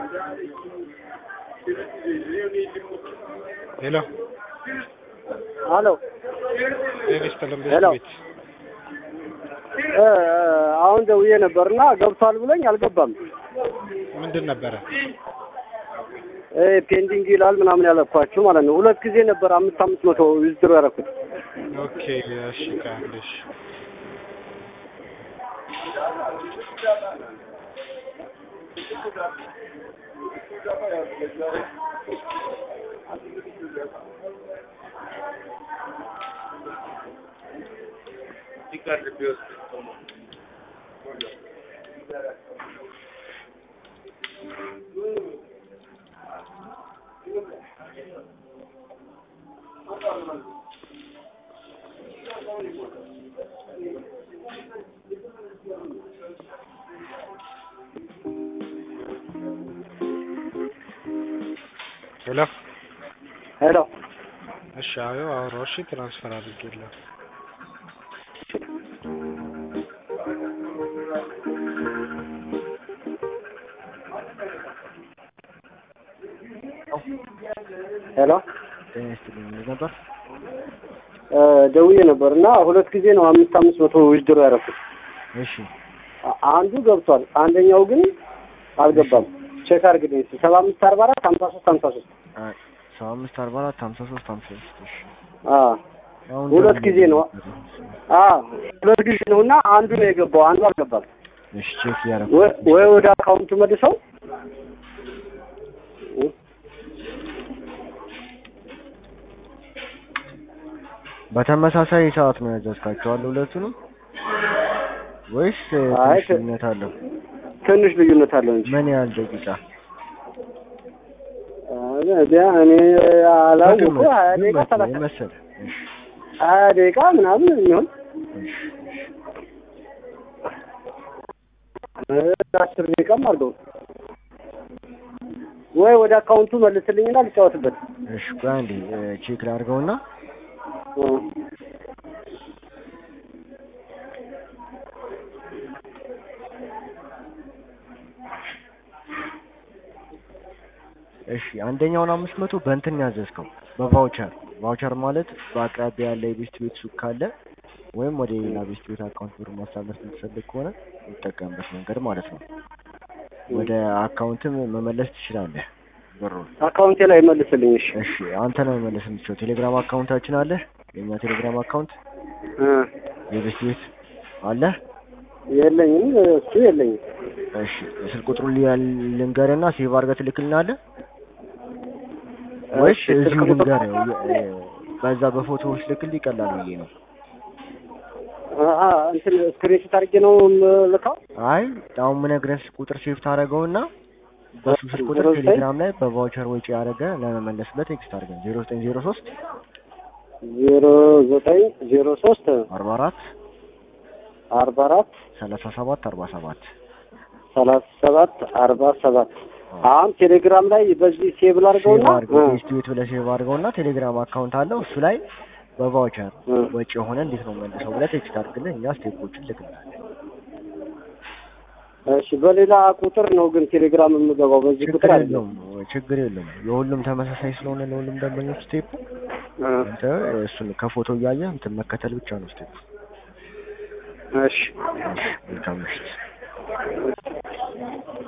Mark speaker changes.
Speaker 1: ሄሎ
Speaker 2: አሎ
Speaker 1: ጤና ይስጥልን
Speaker 2: ሄሎ።
Speaker 1: ቤት
Speaker 2: እ አሁን ደውዬ ነበርና ገብቷል ብለኝ አልገባም።
Speaker 1: ምንድን ነበረ?
Speaker 2: እ ፔንዲንግ ይላል ምናምን ያለኳችሁ ማለት ነው። ሁለት ጊዜ ነበር አምስት አምስት መቶ ዊዝድሮ ያደረኩት።
Speaker 1: ኦኬ እሺ ካለሽ ሄሎ
Speaker 2: ሄሎ
Speaker 1: እሺ አዎ አወራሁ እሺ ትራንስፈር አድርጌልህ
Speaker 2: ሄሎ
Speaker 3: ጤና ይስጥልኝ ምን ነበር?
Speaker 2: እ ደውዬ ነበር እና ሁለት ጊዜ ነው አምስት አምስት መቶ ዊዝድሮ ያደረኩት።
Speaker 3: እሺ
Speaker 2: አ- አንዱ ገብቷል፣ አንደኛው ግን አልገባም። ቼክ አድርግልኝ እስኪ ሰባ አምስት አርባ አራት ሀምሳ ሶስት ሀምሳ ሶስት
Speaker 3: አይ ሰባ አምስት አርባ አራት ሀምሳ ሶስት ሀምሳ ሶስት እሺ
Speaker 2: አዎ
Speaker 3: አሁን
Speaker 2: ሁለት
Speaker 3: ደግሞ
Speaker 2: ጊዜ ነው። አዎ ሁለት ጊዜ ነው እና አንዱ ነው የገባው፣ አንዱ አልገባም።
Speaker 3: እሺ ቼክ እያደረኩ
Speaker 2: ወይ ወይ ወደ አካውንቱ መልሰው
Speaker 3: በተመሳሳይ ሰዓት ነው ያዘዝካቸዋል ሁለቱንም ወይስ እ,
Speaker 2: አይ፣
Speaker 3: ትንሽ ልዩነት አለው?
Speaker 2: ትንሽ ልዩነት አለው እንጂ
Speaker 3: ምን ያህል ደቂቃ?
Speaker 2: ቢያ እኔ አላውቅም።
Speaker 3: በግምት
Speaker 2: ሀያ ደቂቃ
Speaker 3: ግምት
Speaker 2: ሰላሳ
Speaker 3: የመሰለህ? እሺ
Speaker 2: ሀያ ደቂቃ ምናምን የሚሆን
Speaker 3: እሺ
Speaker 2: እ፣ አስር ደቂቃም አድርገው ወይ ወደ አካውንቱ መልስልኝና ልጫወትበት።
Speaker 3: እሺ ቆይ አንዴ እ፣ ቼክ ላድርገውና
Speaker 2: እ፣
Speaker 3: እሺ አንደኛውን አምስት መቶ በእንትን ያዘዝከው በቫውቸር ቫውቸር ማለት በአቅራቢያ ያለ የቤስት ቤት ሱቅ ካለ ወይም ወደ ሌላ ቤስት ቤት አካውንት ብር ማስተላለፍ የምትፈልግ ከሆነ የምትጠቀምበት መንገድ ማለት ነው። ወደ አካውንትም መመለስ ትችላለህ ብሩን።
Speaker 2: አካውንቴ ላይ መልስልኝ። እሺ
Speaker 3: እሺ አንተ ነው መመለስ የምትችለው። ቴሌግራም አካውንታችን አለ። የእኛ ቴሌግራም አካውንት
Speaker 2: እ፣
Speaker 3: የቤስት ቤት አለ።
Speaker 2: የለኝም፣ እሱ የለኝም።
Speaker 3: እሺ የስልክ ቁጥሩን ሊያ- ልንገርና ሴቭ አድርገህ ትልክልናለህ ወይስ
Speaker 2: እሺ፣ ስልክ
Speaker 3: እዚሁ
Speaker 2: ቁጥር-
Speaker 3: ልንገርህ? የ- የ- በዛ በፎቶዎች ልክል ይቀላል ብዬ ነው።
Speaker 2: አ፣ እንትን ስክሪንሾት አድርጌ ነው የምልከው።
Speaker 3: አይ አሁን ምነግርህ ቁጥር ሴቭ ታደርገውና በሱ ስልክ ቁጥር
Speaker 2: ዜሮ ዘጠኝ
Speaker 3: ቴሌግራም ላይ በቫውቸር ወጪ ያደረገ ለመመለስ በቴክስት አድርገን ዜሮ ዘጠኝ ዜሮ ሶስት
Speaker 2: ዜሮ ዘጠኝ ዜሮ ሶስት
Speaker 3: አርባ አራት
Speaker 2: አርባ አራት
Speaker 3: ሰላሳ ሰባት አርባ ሰባት
Speaker 2: ሰላሳ ሰባት አርባ ሰባት አሁን ቴሌግራም ላይ በዚህ ሴቭ
Speaker 3: ሴቭ
Speaker 2: ላድርገውና
Speaker 3: አድርገው
Speaker 2: እ፣
Speaker 3: ቴስት ቤት ብለህ ሴቭ አድርገውና ቴሌግራም አካውንት አለው እሱ ላይ በቫውቸር
Speaker 2: እ፣
Speaker 3: ወጪ የሆነ እንዴት ነው መልሰው ብለህ ቴክስት አድርግልን እኛ ስቴፖችን ልክልናለን።
Speaker 2: እሺ በሌላ ቁጥር ነው ግን ቴሌግራም የምገባው በዚህ
Speaker 3: ችግር
Speaker 2: ቁጥር አይደለም።
Speaker 3: የለውም ችግር የለውም። የሁሉም ተመሳሳይ ስለሆነ ለሁሉም ደንበኞች ስቴፑ
Speaker 2: እ፣
Speaker 3: አንተ እሱን ከፎቶ እያየህ እንትን መከተል ብቻ ነው ስቴፑ።
Speaker 2: እሺ
Speaker 3: መልካም ምሽት።